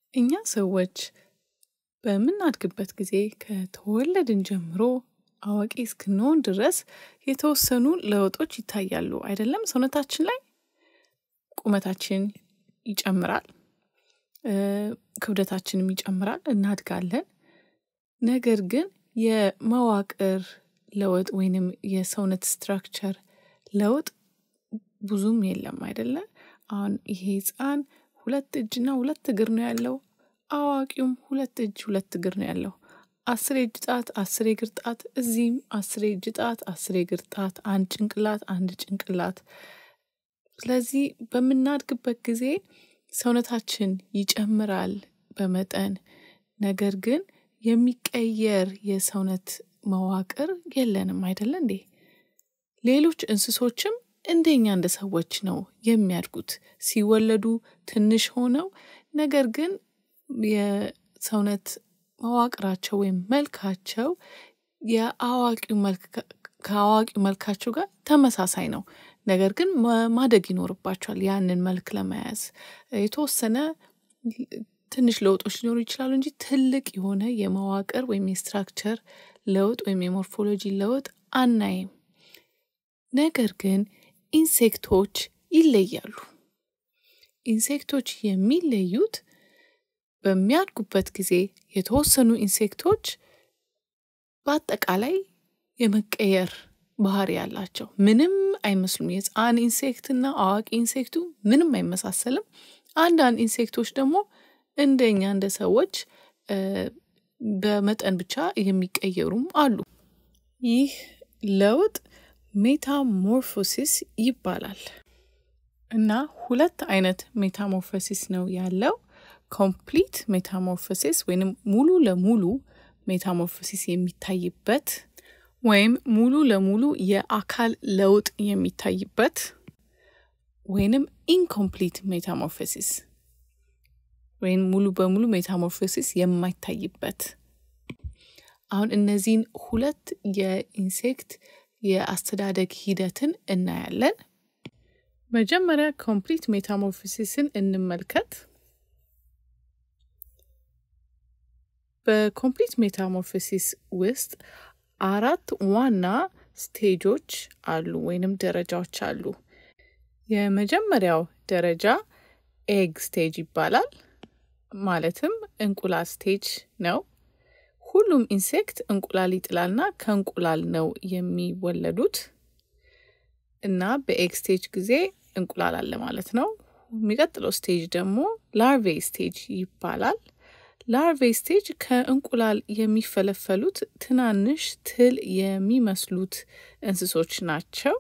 እኛ ሰዎች በምናድግበት ጊዜ ከተወለድን ጀምሮ አዋቂ እስክንሆን ድረስ የተወሰኑ ለውጦች ይታያሉ አይደለም? ሰውነታችን ላይ ቁመታችን ይጨምራል፣ ክብደታችንም ይጨምራል፣ እናድጋለን። ነገር ግን የመዋቅር ለውጥ ወይንም የሰውነት ስትራክቸር ለውጥ ብዙም የለም አይደለ? አሁን ይሄ ህፃን ሁለት እጅና ሁለት እግር ነው ያለው። አዋቂውም ሁለት እጅ ሁለት እግር ነው ያለው። አስር የእጅ ጣት፣ አስር የእግር ጣት፣ እዚህም አስር የእጅ ጣት፣ አስር የእግር ጣት፣ አንድ ጭንቅላት፣ አንድ ጭንቅላት። ስለዚህ በምናድግበት ጊዜ ሰውነታችን ይጨምራል በመጠን ነገር ግን የሚቀየር የሰውነት መዋቅር የለንም አይደለ እንዴ? ሌሎች እንስሶችም እንደኛ እንደ ሰዎች ነው የሚያድጉት። ሲወለዱ ትንሽ ሆነው ነገር ግን የሰውነት መዋቅራቸው ወይም መልካቸው የአዋቂው መልክ ከአዋቂው መልካቸው ጋር ተመሳሳይ ነው። ነገር ግን ማደግ ይኖርባቸዋል ያንን መልክ ለመያዝ የተወሰነ ትንሽ ለውጦች ሊኖሩ ይችላሉ እንጂ ትልቅ የሆነ የመዋቅር ወይም የስትራክቸር ለውጥ ወይም የሞርፎሎጂ ለውጥ አናይም። ነገር ግን ኢንሴክቶች ይለያሉ። ኢንሴክቶች የሚለዩት በሚያድጉበት ጊዜ የተወሰኑ ኢንሴክቶች በአጠቃላይ የመቀየር ባህሪ ያላቸው ምንም አይመስሉም። የህፃን ኢንሴክትና አዋቂ ኢንሴክቱ ምንም አይመሳሰልም። አንዳንድ ኢንሴክቶች ደግሞ እንደኛ እንደ ሰዎች በመጠን ብቻ የሚቀየሩም አሉ። ይህ ለውጥ ሜታሞርፎሲስ ይባላል እና ሁለት አይነት ሜታሞርፎሲስ ነው ያለው። ኮምፕሊት ሜታሞርፎሲስ ወይንም ሙሉ ለሙሉ ሜታሞርፎሲስ የሚታይበት ወይም ሙሉ ለሙሉ የአካል ለውጥ የሚታይበት ወይንም ኢንኮምፕሊት ሜታሞርፎሲስ ወይም ሙሉ በሙሉ ሜታሞርፎሲስ የማይታይበት። አሁን እነዚህን ሁለት የኢንሴክት የአስተዳደግ ሂደትን እናያለን። መጀመሪያ ኮምፕሊት ሜታሞርፎሲስን እንመልከት። በኮምፕሊት ሜታሞርፎሲስ ውስጥ አራት ዋና ስቴጆች አሉ ወይንም ደረጃዎች አሉ። የመጀመሪያው ደረጃ ኤግ ስቴጅ ይባላል። ማለትም እንቁላል ስቴጅ ነው። ሁሉም ኢንሴክት እንቁላል ይጥላልና ከእንቁላል ነው የሚወለዱት እና በኤግ ስቴጅ ጊዜ እንቁላል አለ ማለት ነው። የሚቀጥለው ስቴጅ ደግሞ ላርቬ ስቴጅ ይባላል። ላርቬ ስቴጅ ከእንቁላል የሚፈለፈሉት ትናንሽ ትል የሚመስሉት እንስሶች ናቸው።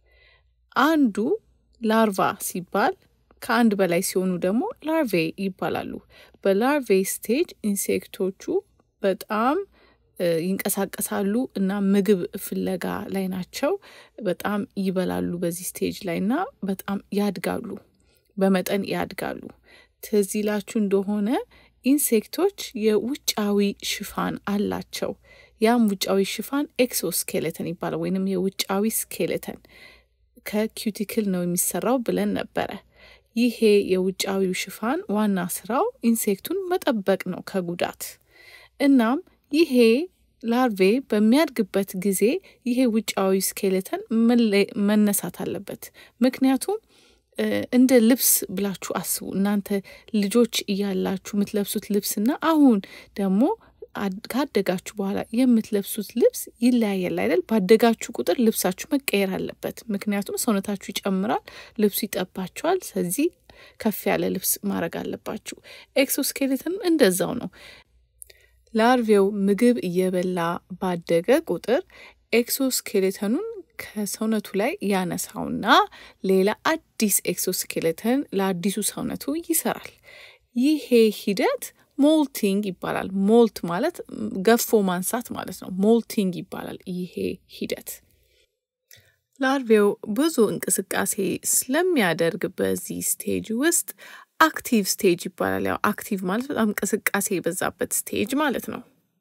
አንዱ ላርቫ ሲባል ከአንድ በላይ ሲሆኑ ደግሞ ላርቬ ይባላሉ። በላርቬ ስቴጅ ኢንሴክቶቹ በጣም ይንቀሳቀሳሉ እና ምግብ ፍለጋ ላይ ናቸው። በጣም ይበላሉ በዚህ ስቴጅ ላይ እና በጣም ያድጋሉ፣ በመጠን ያድጋሉ። ትዝ ይላችሁ እንደሆነ ኢንሴክቶች የውጫዊ ሽፋን አላቸው። ያም ውጫዊ ሽፋን ኤክሶስኬሌተን ይባላል፣ ወይንም የውጫዊ ስኬሌተን ከኪዩቲክል ነው የሚሰራው ብለን ነበረ። ይሄ የውጫዊው ሽፋን ዋና ስራው ኢንሴክቱን መጠበቅ ነው ከጉዳት። እናም ይሄ ላርቬ በሚያድግበት ጊዜ ይሄ ውጫዊ ስኬሌተን መነሳት አለበት። ምክንያቱም እንደ ልብስ ብላችሁ አስቡ። እናንተ ልጆች እያላችሁ የምትለብሱት ልብስና አሁን ደግሞ ካደጋችሁ በኋላ የምትለብሱት ልብስ ይለያያል አይደል? ባደጋችሁ ቁጥር ልብሳችሁ መቀየር አለበት። ምክንያቱም ሰውነታችሁ ይጨምራል፣ ልብሱ ይጠባችኋል። ስለዚህ ከፍ ያለ ልብስ ማድረግ አለባችሁ። ኤክሶስኬሌተን እንደዛው ነው። ላርቬው ምግብ እየበላ ባደገ ቁጥር ኤክሶስኬሌተኑን ከሰውነቱ ላይ ያነሳውና ሌላ አዲስ ኤክሶስኬሌተን ለአዲሱ ሰውነቱ ይሰራል። ይሄ ሂደት ሞልቲንግ ይባላል። ሞልት ማለት ገፎ ማንሳት ማለት ነው። ሞልቲንግ ይባላል ይሄ ሂደት። ላርቬው ብዙ እንቅስቃሴ ስለሚያደርግ በዚህ ስቴጅ ውስጥ አክቲቭ ስቴጅ ይባላል። ያው አክቲቭ ማለት በጣም እንቅስቃሴ የበዛበት ስቴጅ ማለት ነው።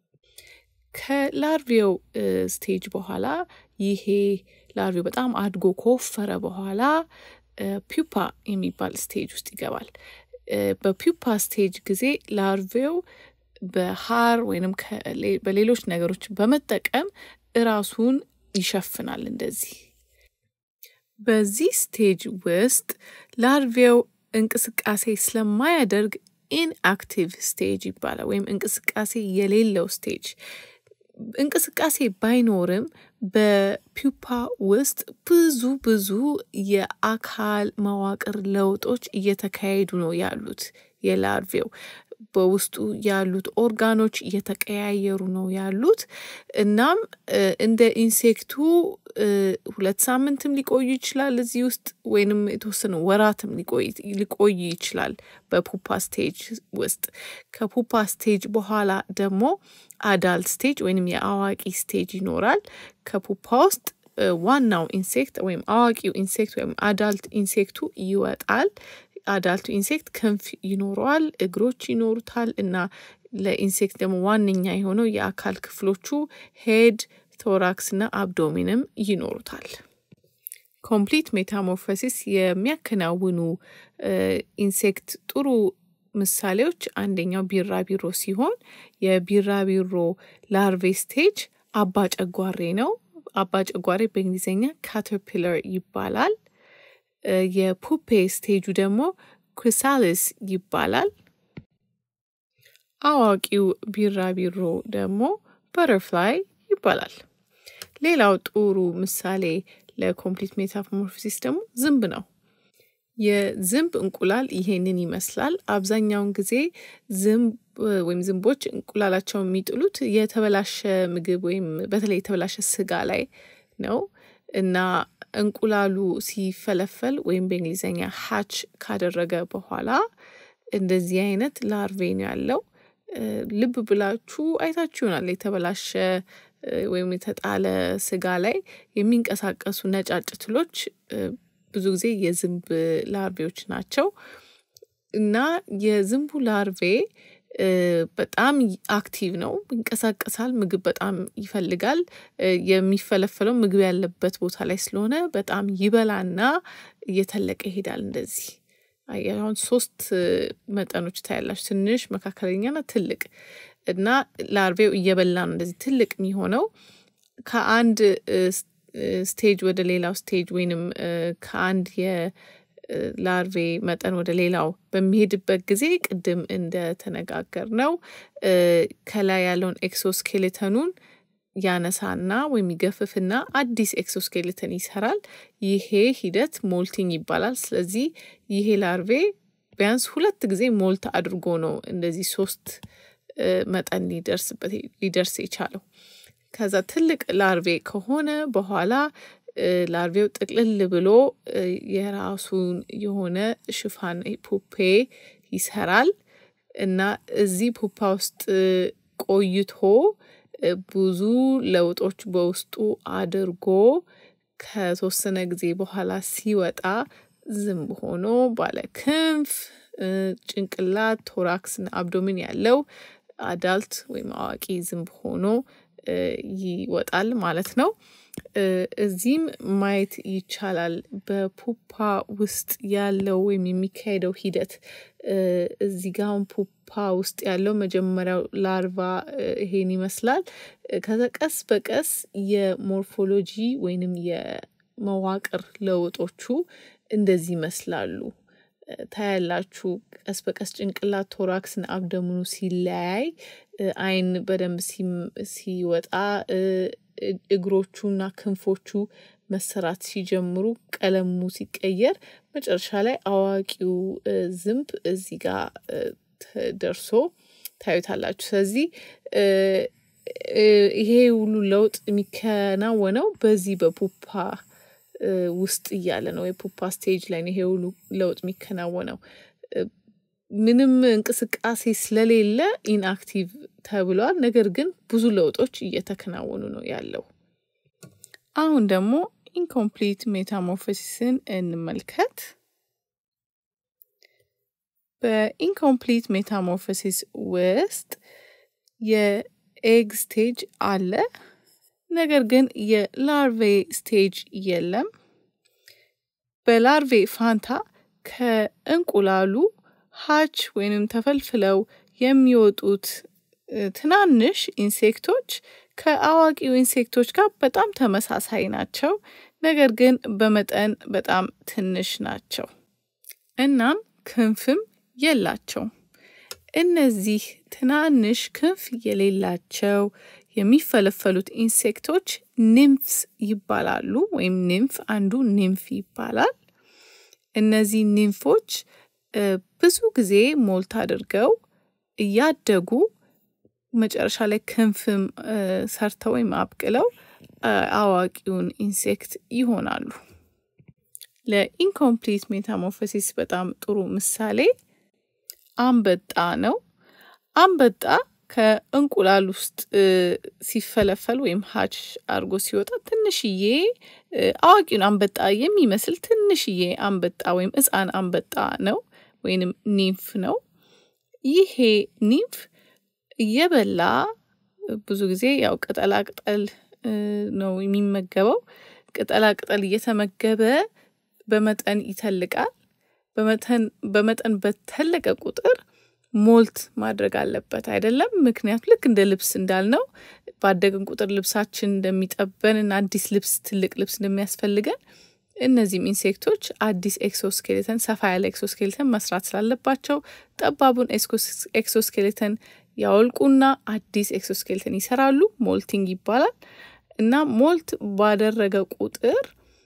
ከላርቬው ስቴጅ በኋላ ይሄ ላርቬው በጣም አድጎ ከወፈረ በኋላ ፒፓ የሚባል ስቴጅ ውስጥ ይገባል። በፒውፓ ስቴጅ ጊዜ ላርቬው በሀር ወይንም በሌሎች ነገሮች በመጠቀም እራሱን ይሸፍናል። እንደዚህ በዚህ ስቴጅ ውስጥ ላርቬው እንቅስቃሴ ስለማያደርግ ኢንአክቲቭ ስቴጅ ይባላል፣ ወይም እንቅስቃሴ የሌለው ስቴጅ። እንቅስቃሴ ባይኖርም በፒውፓ ውስጥ ብዙ ብዙ የአካል መዋቅር ለውጦች እየተካሄዱ ነው ያሉት የላርቬው በውስጡ ያሉት ኦርጋኖች እየተቀያየሩ ነው ያሉት። እናም እንደ ኢንሴክቱ ሁለት ሳምንትም ሊቆዩ ይችላል እዚህ ውስጥ ወይንም የተወሰኑ ወራትም ሊቆይ ይችላል በፑፓ ስቴጅ ውስጥ። ከፑፓ ስቴጅ በኋላ ደግሞ አዳልት ስቴጅ ወይንም የአዋቂ ስቴጅ ይኖራል። ከፑፓ ውስጥ ዋናው ኢንሴክት ወይም አዋቂው ኢንሴክት ወይም አዳልት ኢንሴክቱ ይወጣል። አዳልቱ ኢንሴክት ክንፍ ይኖረዋል፣ እግሮች ይኖሩታል እና ለኢንሴክት ደግሞ ዋነኛ የሆነው የአካል ክፍሎቹ ሄድ፣ ቶራክስ እና አብዶሚንም ይኖሩታል። ኮምፕሊት ሜታሞርፎሲስ የሚያከናውኑ ኢንሴክት ጥሩ ምሳሌዎች አንደኛው ቢራቢሮ ሲሆን የቢራቢሮ ላርቬ ስቴጅ አባ ጨጓሬ ነው። አባ ጨጓሬ በእንግሊዝኛ ካተርፒለር ይባላል። የፑፔ ስቴጁ ደግሞ ክሪሳሊስ ይባላል። አዋቂው ቢራቢሮ ደግሞ በተርፍላይ ይባላል። ሌላው ጥሩ ምሳሌ ለኮምፕሊት ሜታሞርፎሲስ ደግሞ ዝንብ ነው። የዝንብ እንቁላል ይሄንን ይመስላል። አብዛኛውን ጊዜ ዝንብ ወይም ዝንቦች እንቁላላቸውን የሚጥሉት የተበላሸ ምግብ ወይም በተለይ የተበላሸ ስጋ ላይ ነው እና እንቁላሉ ሲፈለፈል ወይም በእንግሊዝኛ ሀች ካደረገ በኋላ እንደዚህ አይነት ላርቬ ነው ያለው። ልብ ብላችሁ አይታችሁ ይሆናል የተበላሸ ወይም የተጣለ ስጋ ላይ የሚንቀሳቀሱ ነጫጭ ትሎች ብዙ ጊዜ የዝንብ ላርቬዎች ናቸው እና የዝንቡ ላርቬ በጣም አክቲቭ ነው፣ ይንቀሳቀሳል፣ ምግብ በጣም ይፈልጋል። የሚፈለፈለው ምግብ ያለበት ቦታ ላይ ስለሆነ በጣም ይበላና እየተለቀ ይሄዳል። እንደዚህ አሁን ሶስት መጠኖች ታያላችሁ፣ ትንሽ፣ መካከለኛና ትልቅ እና ላርቬው እየበላ ነው እንደዚህ ትልቅ የሚሆነው ከአንድ ስቴጅ ወደ ሌላው ስቴጅ ወይንም ከአንድ የላርቬ መጠን ወደ ሌላው በሚሄድበት ጊዜ ቅድም እንደተነጋገር ነው ከላይ ያለውን ኤክሶስኬሌተኑን ያነሳና ወይም ይገፍፍና አዲስ ኤክሶስኬሌተን ይሰራል። ይሄ ሂደት ሞልቲንግ ይባላል። ስለዚህ ይሄ ላርቬ ቢያንስ ሁለት ጊዜ ሞልት አድርጎ ነው እንደዚህ ሶስት መጠን ሊደርስበት ሊደርስ የቻለው። ከዛ ትልቅ ላርቬ ከሆነ በኋላ ላርቬው ጥቅልል ብሎ የራሱን የሆነ ሽፋን ፑፔ ይሰራል እና እዚህ ፑፓ ውስጥ ቆይቶ ብዙ ለውጦች በውስጡ አድርጎ ከተወሰነ ጊዜ በኋላ ሲወጣ ዝንብ ሆኖ ባለ ክንፍ ጭንቅላት፣ ቶራክስና አብዶሚን ያለው አዳልት ወይም አዋቂ ዝንብ ሆኖ ይወጣል ማለት ነው። እዚህም ማየት ይቻላል በፑፓ ውስጥ ያለው ወይም የሚካሄደው ሂደት እዚህ ጋ አሁን ፑፓ ውስጥ ያለው መጀመሪያው ላርቫ ይሄን ይመስላል። ከዛ ቀስ በቀስ የሞርፎሎጂ ወይንም የመዋቅር ለውጦቹ እንደዚህ ይመስላሉ። ታያላችሁ ቀስ በቀስ ጭንቅላት ቶራክስን አብደምኑ ሲለያይ አይን በደንብ ሲወጣ እግሮቹና ክንፎቹ መሰራት ሲጀምሩ ቀለሙ ሲቀየር መጨረሻ ላይ አዋቂው ዝንብ እዚህ ጋር ደርሶ ታዩታላችሁ። ስለዚህ ይሄ ሁሉ ለውጥ የሚከናወነው በዚህ በፑፓ ውስጥ እያለ ነው። የፑፓ ስቴጅ ላይ ይሄ ሁሉ ለውጥ የሚከናወነው። ምንም እንቅስቃሴ ስለሌለ ኢንአክቲቭ ተብሏል። ነገር ግን ብዙ ለውጦች እየተከናወኑ ነው ያለው። አሁን ደግሞ ኢንኮምፕሊት ሜታሞርፎሲስን እንመልከት። በኢንኮምፕሊት ሜታሞርፎሲስ ውስጥ የኤግ ስቴጅ አለ። ነገር ግን የላርቬ ስቴጅ የለም። በላርቬ ፋንታ ከእንቁላሉ ሀች ወይንም ተፈልፍለው የሚወጡት ትናንሽ ኢንሴክቶች ከአዋቂው ኢንሴክቶች ጋር በጣም ተመሳሳይ ናቸው። ነገር ግን በመጠን በጣም ትንሽ ናቸው። እናም ክንፍም የላቸውም። እነዚህ ትናንሽ ክንፍ የሌላቸው የሚፈለፈሉት ኢንሴክቶች ኒምፍስ ይባላሉ። ወይም ኒምፍ አንዱ ኒምፍ ይባላል። እነዚህ ኒምፎች ብዙ ጊዜ ሞልት አድርገው እያደጉ መጨረሻ ላይ ክንፍም ሰርተው ወይም አብቅለው አዋቂውን ኢንሴክት ይሆናሉ። ለኢንኮምፕሊት ሜታሞርፎሲስ በጣም ጥሩ ምሳሌ አንበጣ ነው። አንበጣ ከእንቁላል ውስጥ ሲፈለፈል ወይም ሀች አድርጎ ሲወጣ ትንሽዬ አዋቂውን አንበጣ የሚመስል ትንሽዬ አንበጣ ወይም ሕፃን አንበጣ ነው ወይንም ኒምፍ ነው። ይሄ ኒምፍ እየበላ ብዙ ጊዜ ያው ቅጠላ ቅጠል ነው የሚመገበው። ቅጠላ ቅጠል እየተመገበ በመጠን ይተልቃል። በመጠን በመጠን በተለቀ ቁጥር ሞልት ማድረግ አለበት አይደለም። ምክንያቱ ልክ እንደ ልብስ እንዳልነው ባደግን ቁጥር ልብሳችን እንደሚጠበን እና አዲስ ልብስ ትልቅ ልብስ እንደሚያስፈልገን እነዚህም ኢንሴክቶች አዲስ ኤክሶስኬሌተን ሰፋ ያለ ኤክሶስኬሌተን መስራት ስላለባቸው ጠባቡን ኤክሶስኬሌተን ያወልቁና አዲስ ኤክሶስኬሌተን ይሰራሉ። ሞልቲንግ ይባላል እና ሞልት ባደረገ ቁጥር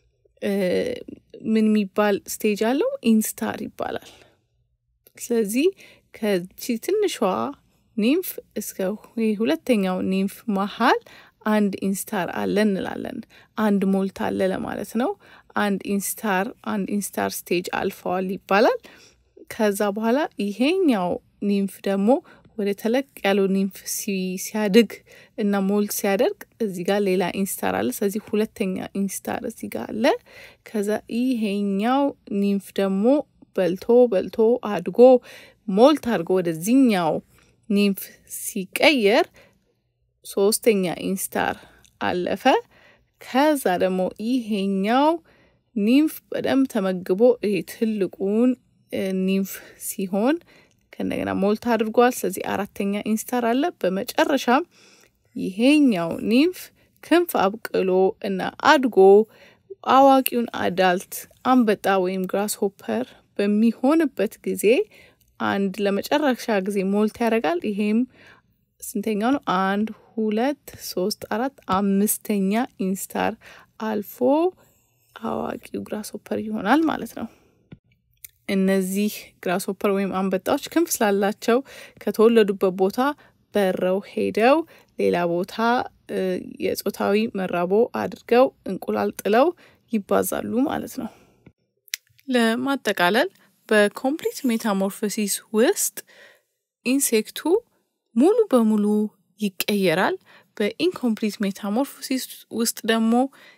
ምን የሚባል ስቴጅ አለው? ኢንስታር ይባላል። ስለዚህ ከቺ ትንሿ ኒምፍ እስከ ሁለተኛው ኒምፍ መሀል አንድ ኢንስታር አለ እንላለን። አንድ ሞልት አለ ለማለት ነው። አንድ ኢንስታር አንድ ኢንስታር ስቴጅ አልፈዋል ይባላል። ከዛ በኋላ ይሄኛው ኒምፍ ደግሞ ወደ ተለቅ ያለው ኒምፍ ሲያድግ እና ሞልት ሲያደርግ እዚህ ጋር ሌላ ኢንስታር አለ። ስለዚህ ሁለተኛ ኢንስታር እዚህ ጋር አለ። ከዛ ይሄኛው ኒምፍ ደግሞ በልቶ በልቶ አድጎ ሞልት አድርጎ ወደዚህኛው ኒምፍ ሲቀየር ሶስተኛ ኢንስታር አለፈ። ከዛ ደግሞ ይሄኛው ኒምፍ በደንብ ተመግቦ ይሄ ትልቁን ኒምፍ ሲሆን ከእንደገና ሞልት አድርጓል። ስለዚህ አራተኛ ኢንስታር አለ። በመጨረሻም ይሄኛው ኒምፍ ክንፍ አብቅሎ እና አድጎ አዋቂውን አዳልት አንበጣ ወይም ግራስ ሆፐር በሚሆንበት ጊዜ አንድ ለመጨረሻ ጊዜ ሞልት ያደርጋል። ይሄም ስንተኛው ነው? አንድ ሁለት ሶስት አራት አምስተኛ ኢንስታር አልፎ አዋቂው ግራስ ሆፐር ይሆናል ማለት ነው። እነዚህ ግራስ ሆፐር ወይም አንበጣዎች ክንፍ ስላላቸው ከተወለዱበት ቦታ በረው ሄደው ሌላ ቦታ የጾታዊ መራቦ አድርገው እንቁላል ጥለው ይባዛሉ ማለት ነው። ለማጠቃለል በኮምፕሊት ሜታሞርፎሲስ ውስጥ ኢንሴክቱ ሙሉ በሙሉ ይቀየራል። በኢንኮምፕሊት ሜታሞርፎሲስ ውስጥ ደግሞ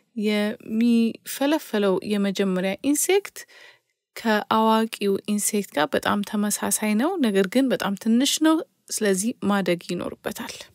የሚፈለፈለው የመጀመሪያ ኢንሴክት ከአዋቂው ኢንሴክት ጋር በጣም ተመሳሳይ ነው፣ ነገር ግን በጣም ትንሽ ነው። ስለዚህ ማደግ ይኖርበታል።